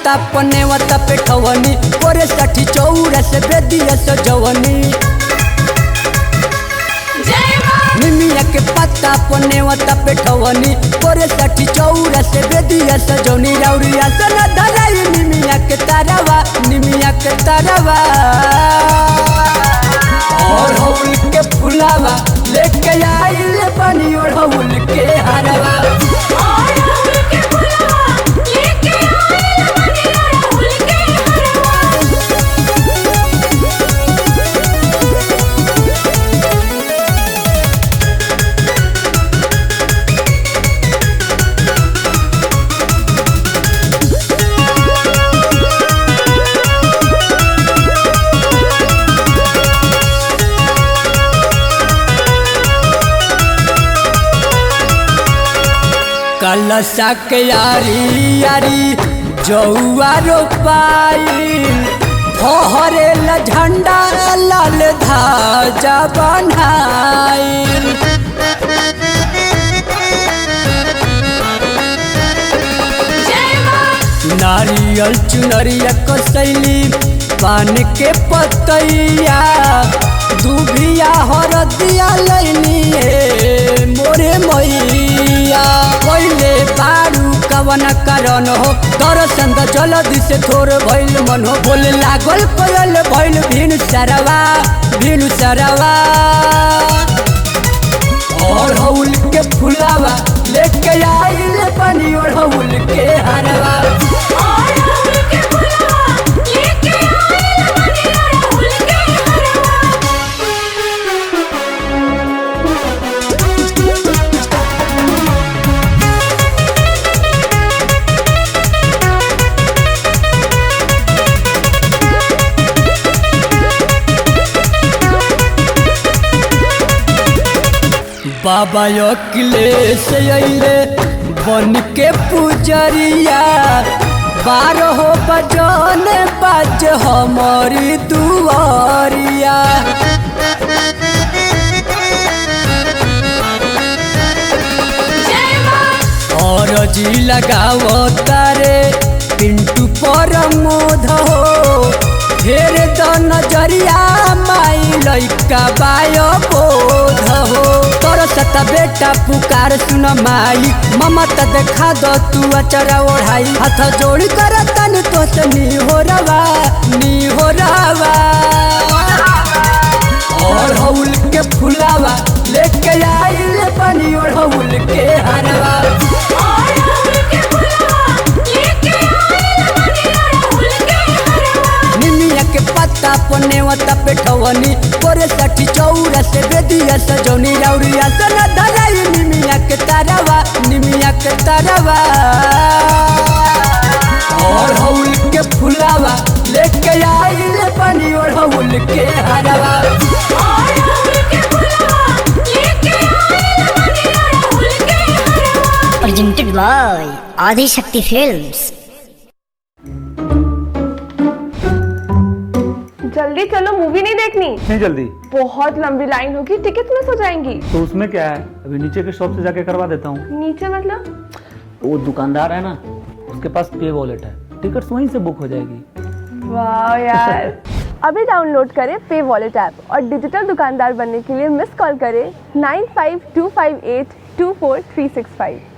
पत्ता पनेवता पेठवनी कोरे साठी चौरा से बेदिया सजवनी निमिया के पत्ता पनेवता पेठवनी कोरे साठी चौरा से बेदिया सजवनी राउरिया से न धराई निमिया के तारावा निमिया के तारावा और हौल के फुलावा लेके आइल बनी और हौल के हरवा कलशा के यारी यारी जौआ रोपाइल फहरे ल झंडा लाल धाजा बनाइल नारियल चुनरिया कसैली पान के पतैया दुभिया हरदिया लैनी मोरे मैया पहिले बारू कवन कारण हो दर्शन त जल्दी से थोर भइल मन हो बोले लागल कोयल भइल भिनु सरवा भिनु सरवा और हौल के फुलावा लेके आइल पानी और हौल के हरवा बाबा अखिलेश अइले बन के पुजरिया बारह बजन बाज हमारी दुआरिया और जी लगाओ तारे पिंटू पर मोध हो फेर द नजरिया माई लइका बायो बोध हो तोर सत बेटा पुकार सुन माई ममता देखा दो तू अचरा ओढ़ाई हाथ जोड़ कर तन तो से नी हो रवा नी हो रवा और हौल के फुलावा लेके आइल पानी और हौल के हरवा निमिया के पत्ता पनेवता पेठवनी कोरे साठी चौरा से बेदिया सजौनी राउरिया से न धराई निमिया के तारावा निमिया के तारावा और हौल के फुलावा लेके आइल पानी और हौल के हरवा presented by Adi Shakti Films. जल्दी चलो मूवी नहीं देखनी नहीं जल्दी बहुत लंबी लाइन होगी टिकट मिस हो जाएंगी तो उसमें क्या है अभी नीचे के शॉप से जाके करवा देता हूँ नीचे मतलब वो दुकानदार है ना उसके पास पे वॉलेट है टिकट्स वहीं से बुक हो जाएगी वाह यार अभी डाउनलोड करें पे वॉलेट ऐप और डिजिटल दुकानदार बनने के लिए मिस कॉल करें nine five two five eight two four three six five